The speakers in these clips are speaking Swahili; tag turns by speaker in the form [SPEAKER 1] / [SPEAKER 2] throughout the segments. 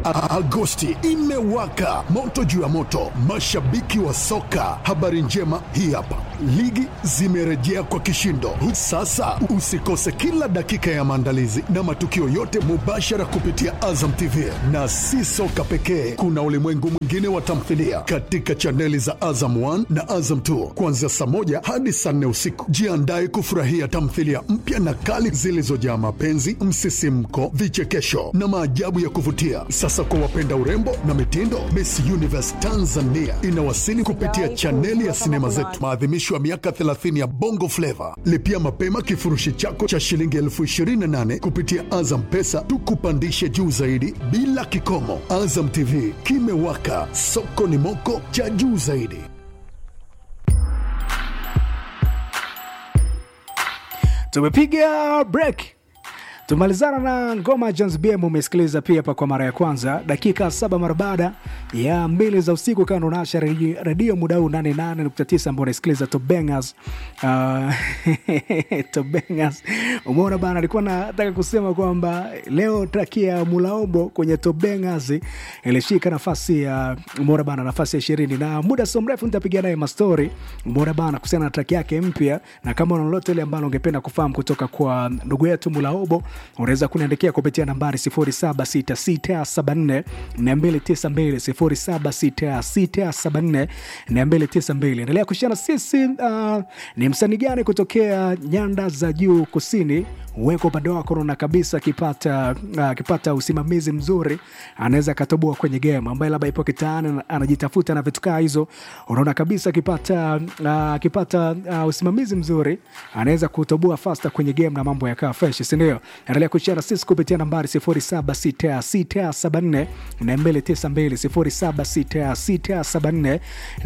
[SPEAKER 1] A- Agosti imewaka moto juu ya moto, mashabiki wa soka. Habari njema hii hapa, ligi zimerejea kwa kishindo. Sasa usikose kila dakika ya maandalizi na matukio yote mubashara kupitia Azam TV, na si soka pekee, kuna ulimwengu mwingine wa tamthilia katika chaneli za Azam 1 na Azam 2 kuanzia saa moja hadi saa nne usiku. Jiandae kufurahia tamthilia mpya na kali zilizojaa mapenzi, msisimko, vichekesho na maajabu ya kuvutia. Sasa kwa wapenda urembo na mitindo, Miss Universe Tanzania inawasili kupitia chaneli ya sinema zetu, maadhimisho ya miaka 30 ya Bongo Flava. Lipia mapema kifurushi chako cha shilingi elfu 28 kupitia Azam Pesa, tukupandishe juu zaidi bila kikomo. Azam TV kimewaka, soko ni moko cha juu zaidi.
[SPEAKER 2] tumepiga break tumalizana na ngoma ya Jones BM umesikiliza pia hapa kwa mara ya kwanza dakika saba mara baada ya mbili za usiku kando nasha redio redio muda huu 88.9 ambao unasikiliza Tobengas uh, Tobengas umeona bana alikuwa nataka kusema kwamba leo traki ya Mulaombo kwenye Tobengas ilishika nafasi ya umeona bana nafasi ya ishirini na muda sio mrefu nitapiga naye mastori umeona bana kuhusiana na traki yake mpya na kama una lolote ile ambalo ungependa kufahamu kutoka kwa ndugu yetu Mulaombo unaweza kuniandikia kupitia nambari 076674 292 076674 endelea kushana sisi uh, ni msanii gani kutokea nyanda za juu kusini uweko upande wako unaona kabisa akipata uh, akipata usimamizi mzuri anaweza akatoboa kwenye game ambaye labda ipo kitaani anajitafuta na vitu kaa hizo unaona kabisa akipata uh, akipata uh, usimamizi mzuri anaweza kutoboa fasta kwenye game na mambo yakaa fresh sindio endelea kushare na sisi kupitia nambari 076674 292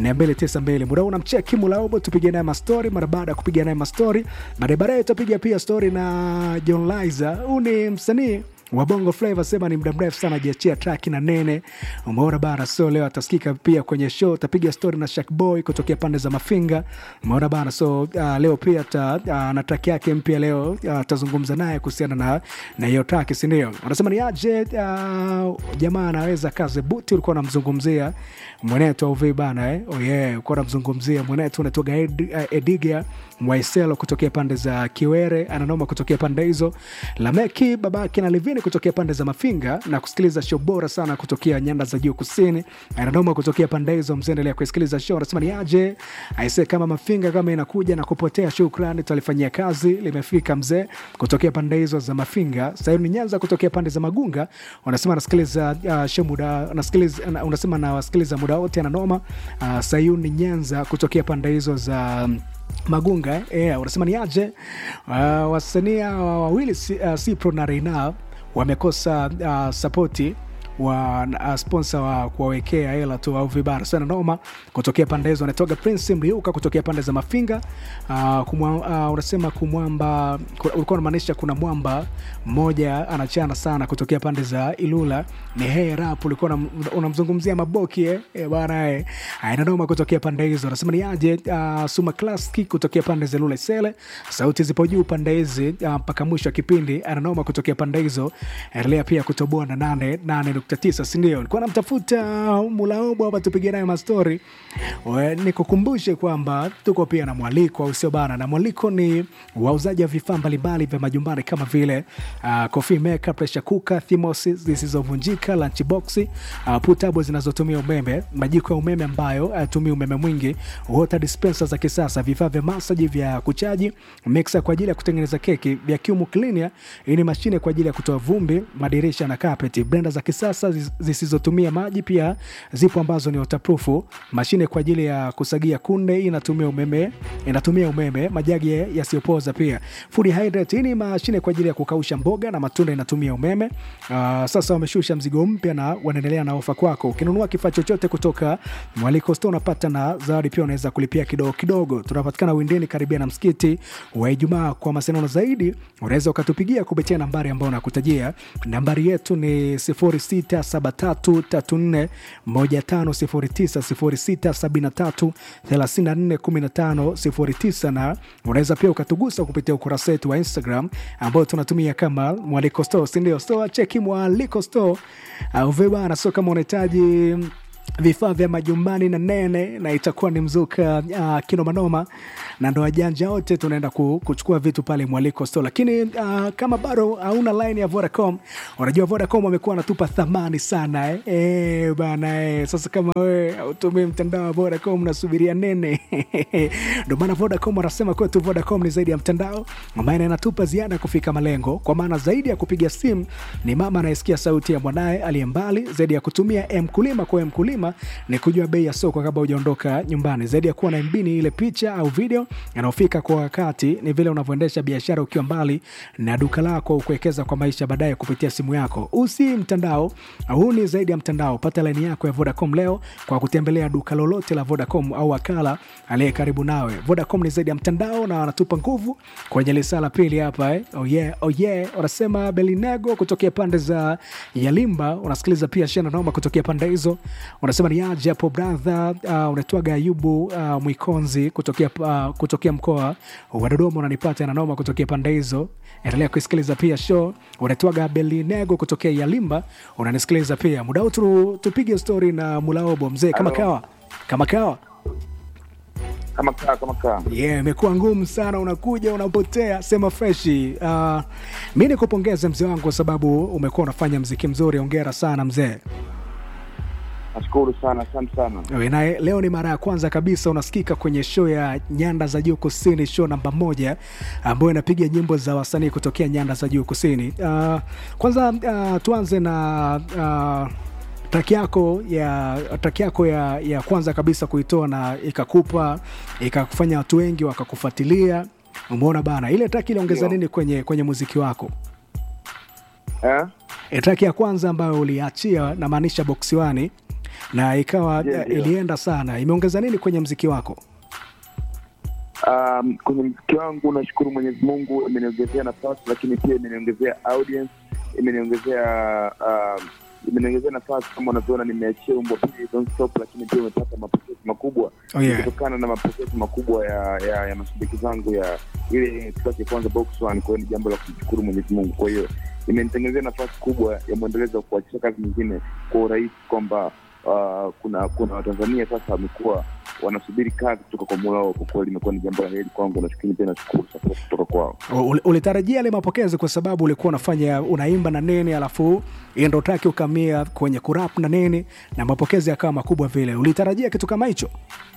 [SPEAKER 2] 076674 muda huu unamcheki mulaobo tupige naye mastori mara baada ya kupiga naye mastori baadaye baadaye tutapiga pia stori na john liza huu ni msanii wa bongo flava sema ni muda mrefu sana ajiachia traki na nene umeona bana so leo atasikika pia kwenye show tapiga story na shakboy kutokea pande za mafinga umeona bana so uh, leo pia ta, uh, na traki yake mpya leo atazungumza uh, naye kuhusiana na na hiyo traki sindio anasema ni aje uh, jamaa anaweza kaze buti ulikuwa unamzungumzia mwenetu auvi bana eh? oh yeah, ulikuwa unamzungumzia mwenetu unatoga ed, uh, ediga mwaiselo kutokea pande za kiwere ananoma kutokea pande hizo lameki babake na livini kutokea pande za mafinga na kusikiliza show bora sana kutokea nyanda za juu kusini ananoma kutokea pande hizo mzeendelea kusikiliza show anasema ni aje aise kama mafinga kama inakuja na kupotea shukrani tutalifanyia kazi limefika mzee kutokea pande hizo za mafinga sayuni nyanza kutokea pande za magunga unasema anasikiliza uh, show muda anasikiliza unasema nawasikiliza muda wote ananoma uh, sayuni nyanza kutokea pande hizo za um, magunga eh? yeah, unasema ni aje uh, wasanii hawa wawili uh, cipro na reina wamekosa uh, sapoti wa uh, sponsor wa kuwawekea hela tu au vibara sana noma kutokea pande hizo anatoga prince mliuka kutokea pande za mafinga uh, kumwa, uh, unasema kumwamba ulikuwa unamaanisha kuna mwamba mmoja anachana sana kutokea pande za ilula ni hey rap ulikuwa unamzungumzia maboki eh? e, bana eh. inanoma kutokea pande hizo anasema ni aje uh, suma klaski kutokea pande za ilula sele sauti zipo juu pande hizi mpaka uh, mwisho wa kipindi ananoma kutokea pande hizo endelea pia kutoboa na nane nane tisa sindio likuwa namtafuta mulaobo hapa tupige naye mastori nikukumbushe kwamba tuko pia na mwaliko au sio bana na mwaliko ni wauzaji wa vifaa mbalimbali vya majumbani kama vile uh, coffee maker pressure cooker thimosi zisizovunjika lunchbox uh, putabo zinazotumia umeme majiko ya umeme ambayo hayatumii umeme mwingi water dispenser za kisasa vifaa vya masaji vya kuchaji mixer kwa ajili ya kutengeneza keki vacuum cleaner hii ni mashine kwa ajili ya kutoa vumbi madirisha na carpet blender za kisasa zisizotumia maji pia zipo ambazo ni waterproof mashine kwa ajili ya kusagia kunde hii inatumia umeme inatumia umeme majagi yasiyopoza pia food hydrate hii ni mashine kwa ajili ya kukausha mboga na matunda inatumia umeme uh, sasa wameshusha mzigo mpya na wanaendelea na ofa kwako ukinunua kifaa chochote kutoka mwaliko store unapata na zawadi pia unaweza kulipia kidogo kidogo tunapatikana windeni karibia na msikiti wa ijumaa kwa mawasiliano zaidi unaweza ukatupigia kupitia nambari ambayo nakutajia nambari yetu ni 06 0673341509 0673341509 na unaweza pia ukatugusa kupitia ukurasa wetu wa Instagram ambao tunatumia kama Mwaliko Store, sindio? Store cheki Mwaliko Store au vibana, so kama unahitaji vifaa vya majumbani na nene na itakuwa ni mzuka uh, kinomanoma na ndo wajanja wote tunaenda ku, kuchukua vitu pale mwaliko store lakini uh, kama bado hauna line ya vodacom unajua vodacom wamekuwa wanatupa thamani sana eh? E, bana eh. sasa kama wewe hautumii mtandao wa vodacom unasubiria nene ndo maana vodacom wanasema kwetu vodacom ni zaidi ya mtandao ambaye inatupa ziada kufika malengo kwa maana zaidi ya kupiga simu ni mama anayesikia sauti ya mwanaye aliye mbali zaidi ya kutumia mkulima kwa mkulima ni kujua bei ya soko kabla hujaondoka nyumbani zaidi ya kuwa na mbini ile picha au video yanayofika kwa wakati ni vile unavyoendesha biashara ukiwa mbali na duka lako kuwekeza kwa maisha baadaye kupitia simu yako usi mtandao huu ni zaidi ya mtandao pata laini yako ya vodacom leo kwa kutembelea duka lolote la vodacom au wakala aliye karibu nawe vodacom ni zaidi ya mtandao na wanatupa nguvu kwenye lisaa la pili hapa eh? oh yeah, oh yeah. wanasema belinego kutokea pande za yalimba unasikiliza pia shena noma kutokea pande hizo unasema ni aje hapo bradha uh, unatwaga ayubu uh, mwikonzi kutokea, uh, kutokea mkoa wa dodoma unanipata nanoma kutokea pande hizo endelea kuisikiliza pia show unatwaga belinego kutokea yalimba unanisikiliza pia muda huu tu, tupige stori na mulaobo mzee kama
[SPEAKER 3] Halo.
[SPEAKER 2] kawa kama kawa
[SPEAKER 3] kama kaa kama kaa
[SPEAKER 2] yeah, imekuwa ngumu sana unakuja unapotea sema freshi uh, mi nikupongeze mzee wangu kwa sababu umekuwa unafanya mziki mzuri ongera sana mzee
[SPEAKER 3] nashukuru sana asante sana
[SPEAKER 2] Ewe, na leo ni mara ya kwanza kabisa unasikika kwenye show ya nyanda za juu kusini show namba moja ambayo inapiga nyimbo za wasanii kutokea nyanda za juu kusini uh, kwanza uh, tuanze na uh, track yako ya track yako ya, ya kwanza kabisa kuitoa na ikakupa ikakufanya watu wengi wakakufuatilia umeona bana ile track iliongeza
[SPEAKER 3] Ndio.
[SPEAKER 2] nini kwenye kwenye muziki wako
[SPEAKER 3] eh?
[SPEAKER 2] E, track ya kwanza ambayo uliachia namaanisha boksi wani na ikawa
[SPEAKER 3] Ndio,
[SPEAKER 2] eh,
[SPEAKER 3] ndio.
[SPEAKER 2] ilienda sana imeongeza nini kwenye mziki wako
[SPEAKER 3] um, kwenye mziki wangu nashukuru mwenyezi mungu imeniongezea nafasi lakini pia imeniongezea audience imeniongezea um, imeniongezea nafasi kama unavyoona nimeachia umbo pili don't stop lakini pia umepata mapokezi makubwa
[SPEAKER 2] Oh, yeah.
[SPEAKER 3] kutokana na mapokezi makubwa ya ya, ya mashabiki zangu ya ile track ya kwanza box one kwa hiyo ni jambo la kumshukuru mwenyezi mungu kwa hiyo imenitengenezea nafasi kubwa ya mwendelezo wa kuachia kazi nyingine kwa urahisi kwamba uh, kuna kuna watanzania sasa wamekuwa wanasubiri kazi kutoka kwa mola wao kwa kweli imekuwa ni jambo la heri kwangu nashukuru pia nashukuru support kutoka kwao
[SPEAKER 2] Ul- ulitarajia yale mapokezi kwa sababu ulikuwa unafanya unaimba na nini alafu hiyo ndo traki ukamia kwenye kurap na nini na mapokezi yakawa makubwa vile ulitarajia kitu kama hicho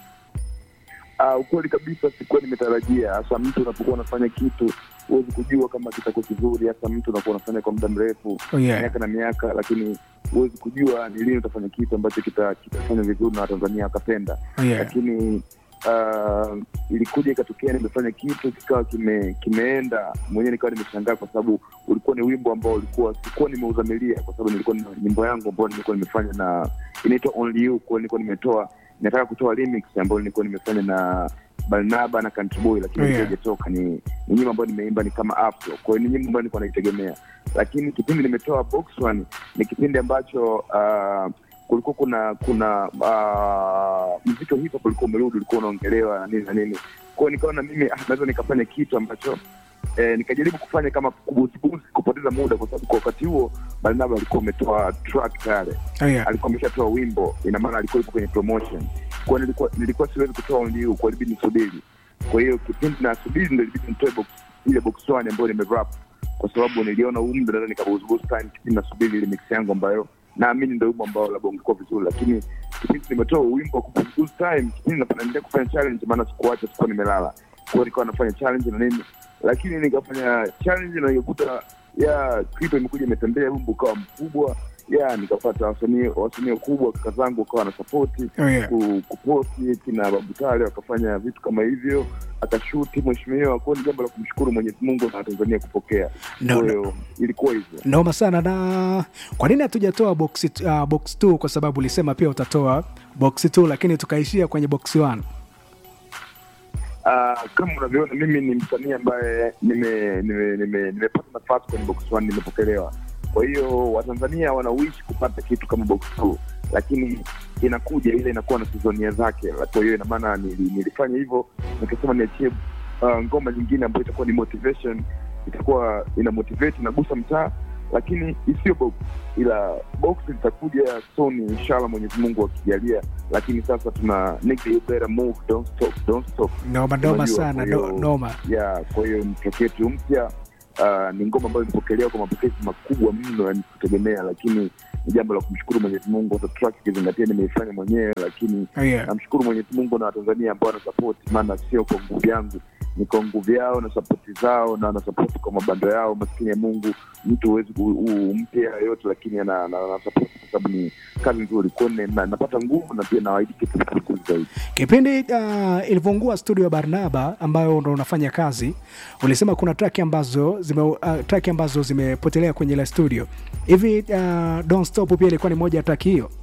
[SPEAKER 3] Uh, ukweli kabisa sikuwa nimetarajia hasa mtu unapokuwa unafanya kitu huwezi kujua kama kitakuwa kizuri hasa mtu unakuwa unafanya kwa muda mrefu
[SPEAKER 2] Oh, yeah.
[SPEAKER 3] miaka na miaka lakini huwezi kujua ni lini utafanya kitu ambacho kita- kitafanya vizuri na watanzania wakapenda
[SPEAKER 2] Oh, yeah.
[SPEAKER 3] lakini uh, ilikuja ikatokea nimefanya kitu kikawa kime, kimeenda mwenyewe nikawa nimeshangaa kwa sababu ulikuwa ni wimbo ambao ulikuwa sikuwa nimeuzamilia kwa sababu nilikuwa na nyimbo yangu ambayo nilikuwa nimefanya na inaitwa only you kwa hiyo nilikuwa nimetoa nataka kutoa remix ambayo nilikuwa nimefanya na Barnaba na Country Boy lakini
[SPEAKER 2] Oh, yeah.
[SPEAKER 3] haijatoka ni, ni nyimbo ambayo nimeimba ni kama afro kwa hiyo ni nyimbo ambayo nilikuwa naitegemea lakini kipindi nimetoa box one ni kipindi ambacho uh, kulikuwa kuna kuna uh, mziki wa hip hop ulikuwa umerudi ulikuwa unaongelewa na nini na nini kwao nikaona mimi ah, naweza nikafanya kitu ambacho eh, nikajaribu kufanya kama kubuzibuzi kupoteza muda kwa sababu kwa wakati huo barnaba alikuwa ametoa track tayari
[SPEAKER 2] oh, yeah.
[SPEAKER 3] alikuwa ameshatoa wimbo ina maana alikuwa yuko kwenye promotion kwa nilikuwa nilikuwa siwezi kutoa only you kwa ilibidi nisubiri kwa hiyo kipindi nasubiri ndo ilibidi nitoe box ile box one ambayo nimerap kwa sababu niliona huu muda naweza nikabuzbuz time kipindi nasubiri ile mix yangu ambayo naamini ndo wimbo ambao labda ungekuwa vizuri lakini kipindi nimetoa wimbo wa kubuzbuz time kipindi naendelea kufanya challenge maana sikuacha sikuwa nimelala kwa hiyo nikawa nafanya challenge na nini lakini nikafanya challenge na nikakuta ya clip imekuja imetembea wimbo ukawa mkubwa ya nikapata wasanii wasanii wakubwa kaka zangu wakawa na sapoti
[SPEAKER 2] Oh, yeah.
[SPEAKER 3] ku- kuposti kina babutale wakafanya vitu kama hivyo akashuti mheshimiwa kwao ni jambo la kumshukuru mwenyezi mungu na watanzania kupokea
[SPEAKER 2] No,
[SPEAKER 3] kwa
[SPEAKER 2] no.
[SPEAKER 3] hiyo ilikuwa hivyo
[SPEAKER 2] noma sana na kwa nini hatujatoa box, uh, box 2 kwa sababu ulisema pia utatoa box 2 lakini tukaishia kwenye box 1
[SPEAKER 3] Uh, kama unavyoona mimi ni msanii ambaye nimepata nime, nime, nime nimepata nafasi kwenye box one nimepokelewa kwa hiyo watanzania wanawishi kupata kitu kama box two lakini inakuja ile inakuwa na sizonia zake kwa hiyo inamaana nili, nilifanya hivyo nikasema niachie uh, ngoma nyingine ambayo itakuwa ni motivation itakuwa ina motivate inagusa mtaa lakini isiyo box ila box litakuja soon inshallah mwenyezi mungu akijalia lakini sasa tuna nigga you better move don't stop don't stop
[SPEAKER 2] noma noma
[SPEAKER 3] Unajua,
[SPEAKER 2] sana
[SPEAKER 3] kwa
[SPEAKER 2] no,
[SPEAKER 3] hiyo-
[SPEAKER 2] noma
[SPEAKER 3] ya kwa hiyo mtoke yetu mpya uh, ni ngoma ambayo imepokelewa kwa mapokezi makubwa mno yani kutegemea lakini ni jambo la kumshukuru mwenyezi mungu hata track ikizingatia nimeifanya mwenyewe lakini
[SPEAKER 2] oh, yeah.
[SPEAKER 3] namshukuru mwenyezi mungu na watanzania ambao wanasapoti maana sio kwa nguvu yangu ni kwa nguvu yao na sapoti zao na wanasapoti kwa mabando yao maskini ya mungu mtu huwezi ku- u- umpe yoyote lakini ana- ana- anasapoti kwa sababu ni kazi nzuri kwao na, napata nguvu na pia nawaidi kitu kizuri zaidi
[SPEAKER 2] kipindi uh, ilivyoungua studio ya barnaba ambayo ndo unafanya kazi ulisema kuna track ambazo zime, uh, track ambazo zimepotelea kwenye ile studio hivi uh, don't stop pia ilikuwa ni moja ya track hiyo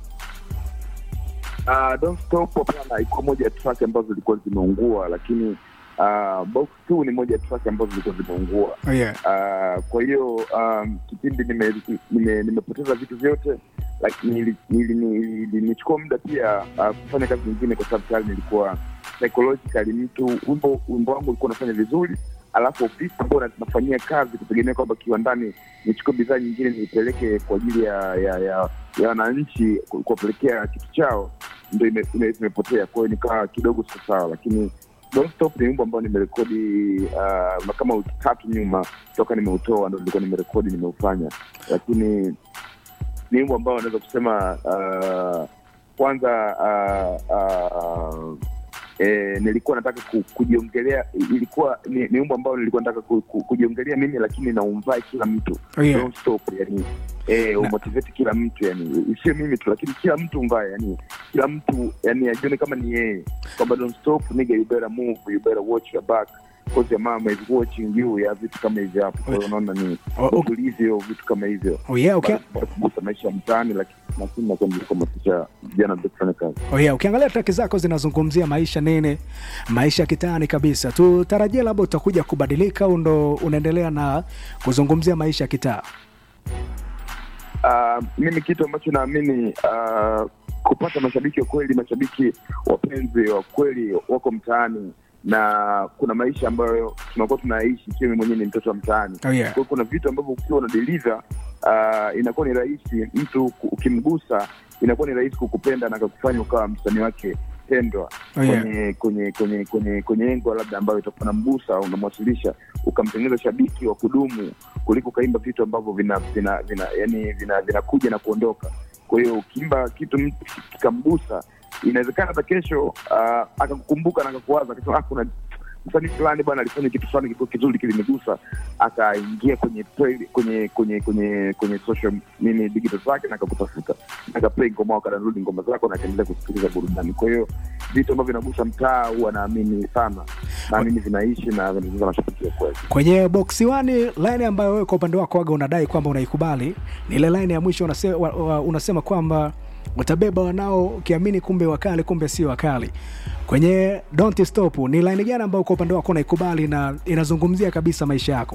[SPEAKER 3] Uh, don't stop hapana ikuwa moja ya track ambazo zilikuwa zimeungua lakini uh, box two ni moja ya track ambazo zilikuwa zimeungua
[SPEAKER 2] oh, yeah.
[SPEAKER 3] uh, kwa hiyo um, kipindi nimepoteza nime, nimepoteza vitu vyote lakini nili- nili- nili- nilichukua muda pia uh, kufanya kazi nyingine kwa sababu tayari nilikuwa psychologically mtu wimbo wimbo wangu ulikuwa unafanya vizuri alafu ofisi ambao na- nafanyia kazi kutegemea kwamba kiwandani nichukue bidhaa nyingine niipeleke kwa ajili ya ya ya ya wananchi ku- kuwapelekea kitu chao ndo ime- ime- imepotea kwa hiyo nikawa kidogo siko sawa lakini Don't Stop ni wimbo ambao nimerekodi uh, kama wiki tatu nyuma toka nimeutoa ndo nilikuwa nimerekodi nimeufanya lakini ni wimbo ambao naweza kusema uh, kwanza uh, uh, E, nilikuwa nataka ku, kujiongelea ilikuwa ni, ni wimbo ambao nilikuwa nataka ku, ku, kujiongelea mimi lakini naumvai kila mtu
[SPEAKER 2] Oh, yeah.
[SPEAKER 3] don't stop yani eh, umotivate kila mtu yani sio mimi tu lakini kila mtu mbaye yani kila mtu yani ajione kama ni yeye kwamba don't stop nigga you better move you better watch your back because your mama is watching you ya vitu kama hivyo hapo kwa hiyo unaona ni
[SPEAKER 2] Oh, okay.
[SPEAKER 3] ulivyo vitu kama hivyo
[SPEAKER 2] Oh, yeah, okay.
[SPEAKER 3] Bado kugusa maisha ya mtaani lakini lakini nakuwa nilikuhamasisha vijana ndio kufanya kazi
[SPEAKER 2] Oh, yeah. ukiangalia traki zako zinazungumzia maisha nini maisha kitaani kabisa tutarajia labda utakuja kubadilika au ndo unaendelea na kuzungumzia maisha ya kitaa
[SPEAKER 3] uh, mimi kitu ambacho naamini uh, kupata mashabiki wa kweli mashabiki wapenzi wa kweli wako mtaani na kuna maisha ambayo tunakuwa tunaishi ikiwa mimi mwenyewe ni mtoto wa mtaani
[SPEAKER 2] oh, yeah.
[SPEAKER 3] kwa hiyo kuna vitu ambavyo ukiwa unadeliver uh, inakuwa ni rahisi mtu ku- ukimgusa inakuwa ni rahisi kukupenda na akakufanya ukawa msanii wake pendwa
[SPEAKER 2] Oh, yeah.
[SPEAKER 3] kwenye kwenye kwenye kwenye kwenye engo labda ambayo itakuwa namgusa au unamwasilisha ukamtengeneza shabiki wa kudumu kuliko ukaimba vitu ambavyo vina vina vina yani vina vinakuja na kuondoka kwa hiyo ukiimba kitu mtu kikamgusa inawezekana hata kesho uh, akakukumbuka na akakuwaza akasema ah, kuna msanii fulani bwana alifanya kitu fulani kilikuwa kizuri kilinigusa akaingia kwenye play, kwenye kwenye kwenye kwenye social nini digital zake na akakutafuta akaplay ngoma wako anarudi ngoma zako na akaendelea kusikiliza burudani kwa hiyo vitu ambavyo vinagusa mtaa huwa naamini sana naamini vinaishi na vinagusa mashabiki wa kweli
[SPEAKER 2] kwenye boksi wani line ambayo wewe kwa upande wako waga unadai kwamba unaikubali ni ile line ya mwisho unasema, wa, wa, unasema kwamba utabeba wanao ukiamini kumbe wakali kumbe sio wakali kwenye don't stop ni line gani ambayo kwa upande wako unaikubali na inazungumzia kabisa maisha yako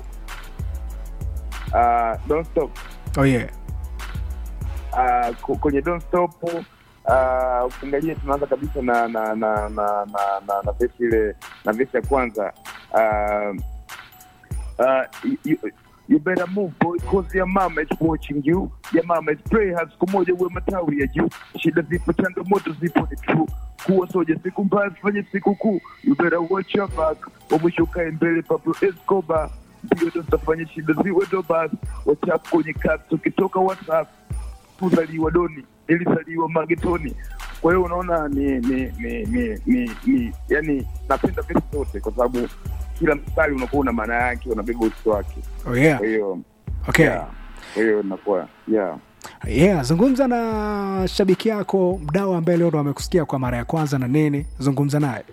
[SPEAKER 3] uh, don't stop
[SPEAKER 2] oh yeah.
[SPEAKER 3] uh, ku- kwenye don't stop uh, ukiangalia tunaanza kabisa na na na na na, na, na vesi ile na vesi ya kwanza uh, uh, you, you, you better move boy cause your mama is watching you your mama is pray hard siku moja uwe matawi ya juu shida zipo changamoto zipo ni true kuwa soja siku mbaya fanye siku kuu you better watch your back wa mwisho ukae mbele Pablo Escobar ndio ndo tutafanya shida ziwe ndo basi wachafu kwenye kazi ukitoka whatsapp kuzaliwa doni nilizaliwa magetoni kwa hiyo unaona ni ni ni ni, ni, ni yani napenda vesi zote kwa sababu kila mstari unakuwa una maana yake unabeba uso wake
[SPEAKER 2] Oh yeah.
[SPEAKER 3] kwa hiyo
[SPEAKER 2] Okay.
[SPEAKER 3] yeah. kwa hiyo inakuwa yeah
[SPEAKER 2] Yeah, zungumza na shabiki yako mdau ambaye leo ndo amekusikia kwa mara ya kwanza na nini zungumza naye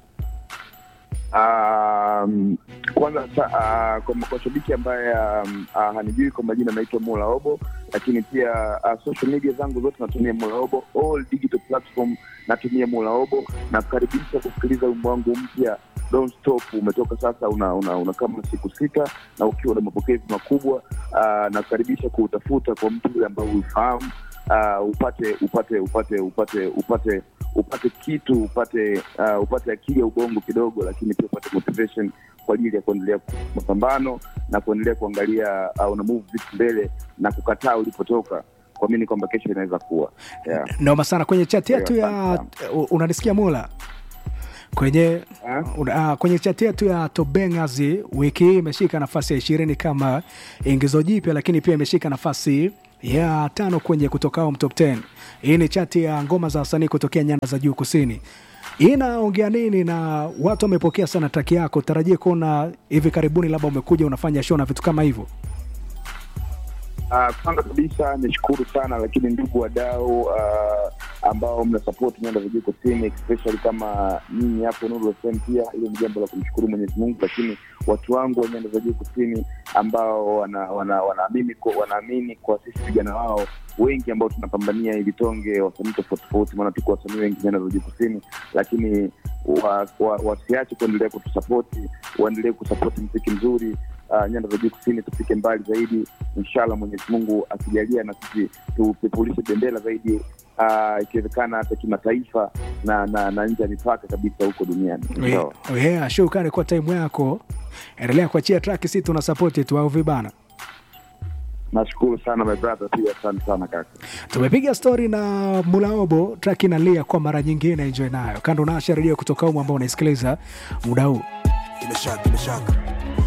[SPEAKER 3] Um, kwanza sa, uh, kwa, kwa shabiki ambaye um, uh, hanijui kwa majina naitwa Mola Obo, lakini pia uh, social media zangu zote natumia Mola Obo, all digital platform natumia Mola Obo. Nakukaribisha kusikiliza wimbo wangu mpya don't stop umetoka sasa una, una, una kama siku sita na ukiwa na mapokezi makubwa uh, na kukaribisha kuutafuta kwa mtu yule ambao uifahamu uh, upate upate upate upate upate upate kitu upate uh, upate akili ya ubongo kidogo lakini pia upate motivation kwa ajili ya kuendelea mapambano na kuendelea kuangalia uh, una move vitu mbele na kukataa ulipotoka kuamini kwamba kesho inaweza kuwa yeah.
[SPEAKER 2] noma sana kwenye chat yetu ya
[SPEAKER 3] Asante
[SPEAKER 2] u- unanisikia mula kwenye uh, kwenye chat yetu ya tobengazi wiki hii imeshika nafasi ya ishirini kama ingizo jipya lakini pia imeshika nafasi ya tano kwenye kutokao mtop 10 hii ni chati ya ngoma za wasanii kutokea nyanda za juu kusini hii inaongea nini na watu wamepokea sana taki yako tarajie kuona hivi karibuni labda umekuja unafanya show na vitu kama hivyo
[SPEAKER 3] Uh, kwanza kabisa nishukuru sana lakini ndugu wadau uh, ambao mna support nyanda za juu kusini especially kama nyinyi hapo Nuru FM pia hilo ni jambo la kumshukuru Mwenyezi Mungu lakini watu wangu wa nyanda za juu kusini ambao wanaamini wana, wanaamini kwa, wanaamini kwa sisi vijana wao wengi ambao tunapambania ili tonge wasanii tofauti tofauti maana tuko wasanii wengi nyanda za juu kusini lakini wasiache wa, wasiache kuendelea kutusapoti waendelee kusapoti mziki mzuri uh, nyanda za juu kusini tufike mbali zaidi inshallah mwenyezi mungu akijalia na sisi tupepulishe bendera zaidi uh, ikiwezekana hata kimataifa na na, na nje ya mipaka kabisa huko duniani Inshallah.
[SPEAKER 2] yeah, shukrani kwa time yako endelea kuachia track si tuna sapoti tu au vibana
[SPEAKER 3] nashukuru sana my brother pia asante sana kaka
[SPEAKER 2] tumepiga stori na mulaobo track inalia kwa mara nyingine enjoy nayo kando naasha redio kutoka umu ambao unaisikiliza muda huu
[SPEAKER 4] Bila shaka, bila shaka.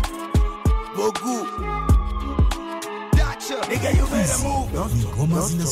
[SPEAKER 4] Bogu. Nigga, you better move.
[SPEAKER 5] ngoma zinazo